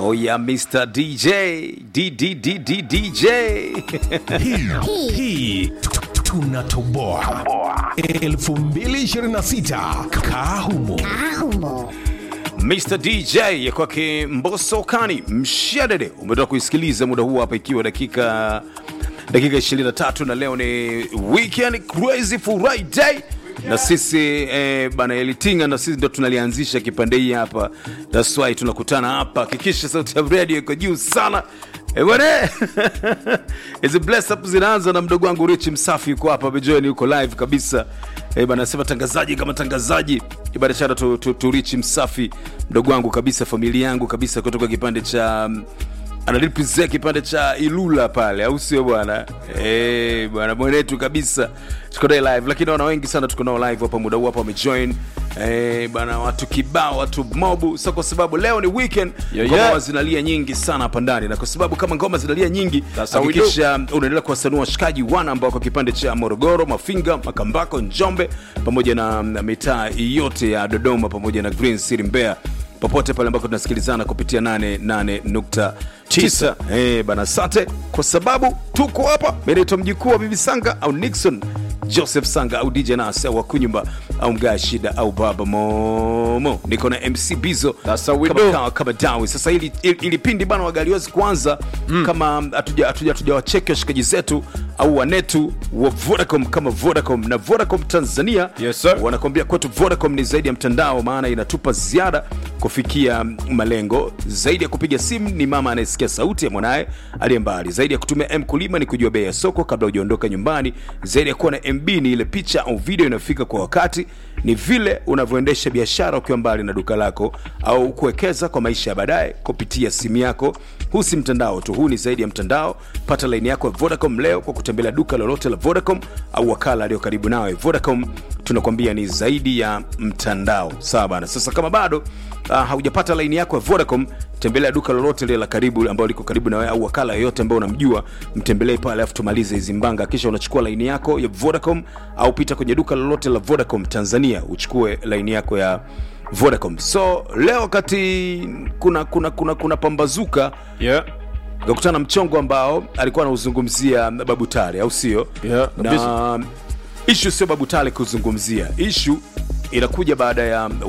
Oh yeah, Mr. DJ. DDDD DJ. hii hii tunatoboa 2026 kaa humo Mr. DJ ya kwake Mbosso Kani Mshadede umetoka kuisikiliza muda huu hapa ikiwa dakika dakika 23 na leo ni weekend crazy Friday na sisi eh, bana Elitinga na sisi ndo tunalianzisha kipande hii hapa, that's why tunakutana hapa. Hakikisha sauti ya radio iko juu sana Eh, bwana hizi bless up zinaanza na mdogo wangu Rich Msafi yuko hapa Bejoy, yuko live kabisa eh, bana nasema tangazaji kama tangazaji ibada shara tu, tu, tu Rich Msafi mdogo wangu kabisa, familia yangu kabisa, kutoka kipande cha mm, analipresent kipande cha Ilula pale, au sio bwana? Eh bwana mwenetu kabisa, tuko naye live, lakini wana wengi sana tuko nao live hapa muda huu hapa wamejoin eh bwana, watu kibao, watu mobu. So kwa sababu leo ni weekend, Yeah, ngoma yeah. zinalia nyingi sana hapa ndani, na kwa sababu kama ngoma zinalia nyingi, That's how we do. hakikisha unaendelea kuwasanua washikaji wana ambao kwa kipande cha Morogoro, Mafinga, Makambako, Njombe pamoja na na mitaa yote ya Dodoma pamoja na Green City Mbeya popote pale ambako tunasikilizana kupitia 88.9 eh bana, asante kwa sababu tuko hapa. Mimi naitwa mjukuu wa Bibi Sanga au Nixon Joseph Sanga au DJ Nas au Wakunyumba au Mgaa Shida au Baba Momo, niko na MC Bizo That's how we kama do. kawa kama dawi. Sasa ili, ili, ili pindi bana wagaliwezi kuanza kama hatuja hatuja hatujawacheki washikaji zetu au wanetu wa Vodacom kama Vodacom na Vodacom Tanzania Yes, sir. wanakwambia kwetu Vodacom ni zaidi ya mtandao, maana inatupa ziada kufikia malengo. Zaidi ya kupiga simu ni mama anayesikia sauti ya mwanaye aliye mbali. Zaidi ya kutumia M kulima ni kujua bei ya soko kabla hujaondoka nyumbani. Zaidi ya kuwa na MB ni ile picha au video inayofika kwa wakati. Ni vile unavyoendesha biashara ukiwa mbali na duka lako au kuwekeza kwa maisha ya baadaye kupitia simu yako. Huu si mtandao tu, huu ni zaidi ya mtandao. Pata laini yako ya Vodacom leo kwa kutembelea duka lolote la Vodacom au wakala aliyo karibu nawe. Vodacom tunakwambia ni zaidi ya mtandao. Sawa bana. Sasa kama bado uh, haujapata laini yako ya Vodacom, tembelea duka lolote lile la karibu ambalo liko karibu na wewe au wakala yoyote ambao unamjua, mtembelee pale afu tumalize hizi mbanga, kisha unachukua laini yako ya Vodacom au pita kwenye duka lolote la Vodacom Tanzania uchukue laini yako ya Vodacom. So leo wakati kuna kuna kuna, kuna pambazuka Yeah. kakutana na mchongo ambao alikuwa anauzungumzia Babu Tale, au sio? Yeah, na ishu sio Babu Tale kuzungumzia, ishu inakuja baada ya